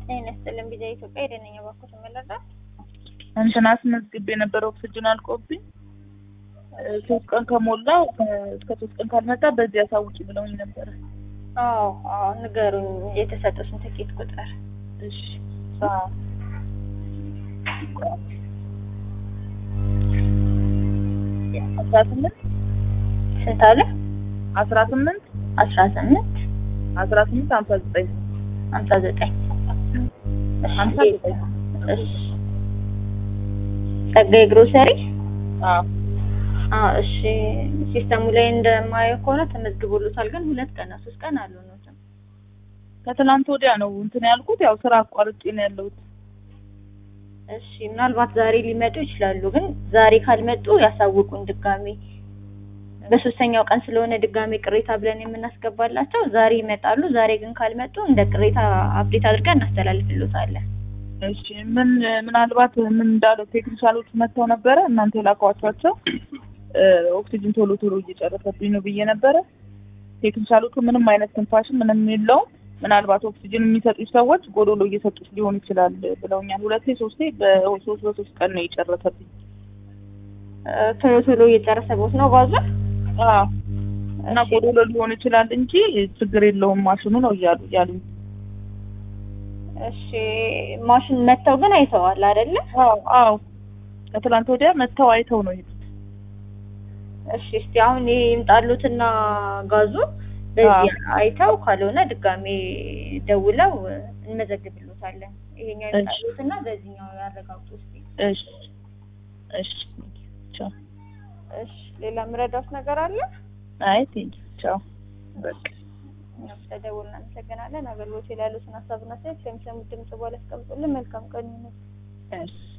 ጤና ይስጥልን ቢዛ ኢትዮጵያ የደነኛ ባኮት መለዳ እንትን አስመዝግቤ የነበረ ኦክስጅን አልቆብኝ ሶስት ቀን ከሞላው እስከ ሶስት ቀን ካልመጣ በዚህ አሳውቂ ብለውኝ ነበረ። አዎ አዎ ንገሩኝ የተሰጡትን ትኬት ቁጥር እሺ አስራ ስምንት ስንት አለ አስራ ስምንት አስራ ስምንት አስራ ስምንት ሀምሳ ዘጠኝ ሀምሳ ዘጠኝ ሀምሳ ዘጠኝ እሺ ጸጋዬ ግሮሰሪ አዎ አዎ እሺ ሲስተሙ ላይ እንደማየው ከሆነ ተመዝግቦሎታል ግን ሁለት ቀን ነው ሶስት ቀን አልሆነውም ከትናንት ወዲያ ነው እንትን ያልኩት ያው ስራ አቋርጬ ነው ያለሁት እሺ ምናልባት ዛሬ ሊመጡ ይችላሉ ግን ዛሬ ካልመጡ ያሳውቁን ድጋሜ በሶስተኛው ቀን ስለሆነ ድጋሜ ቅሬታ ብለን የምናስገባላቸው ዛሬ ይመጣሉ ዛሬ ግን ካልመጡ እንደ ቅሬታ አፕዴት አድርገን እናስተላልፍሎታለን እሺ ምን ምናልባት ምን እንዳለው ቴክኒሻሎች መጥተው ነበረ እናንተ የላኳቸዋቸው ኦክሲጅን ቶሎ ቶሎ እየጨረሰብኝ ነው ብዬ ነበረ ቴክኒሻሎቹ ምንም አይነት ትንፋሽም ምንም የለውም ምናልባት ኦክሲጅን የሚሰጡች ሰዎች ጎዶሎ እየሰጡች ሊሆን ይችላል ብለውኛል ሁለቴ ሶስቴ በሶስት በሶስት ቀን ነው የጨረሰብኝ ቶሎ ቶሎ እየጨረሰቦት ነው ባዙ አዎ እና ጎዶሎ ሊሆን ይችላል እንጂ ችግር የለውም ማሽኑ ነው እያሉ እያሉኝ እሺ ማሽን መጥተው ግን አይተዋል አይደለ? አዎ አዎ ከትላንት ወዲያ መጥተው አይተው ነው የሄዱት። እሺ እስቲ አሁን ይሄ ይምጣሉትና ጋዙ በዚህ አይተው ካልሆነ ድጋሜ ደውለው እንመዘግብሎታለን። ይሄኛው ይምጣሉትና በዚህኛው ያረጋግጡ እስቲ። እሺ እሺ ቻው። እሺ ሌላ ምረዳት ነገር አለ? አይ ቴንክ ቻው በቃ እኛም ስለደወልን እናመሰግናለን። አገልግሎት ላይ ያሉትን ሀሳብና አስተያየት ከሚሰሙት ድምጽ በኋላ ያስቀምጡልን። መልካም ቀን ይሁን። እሺ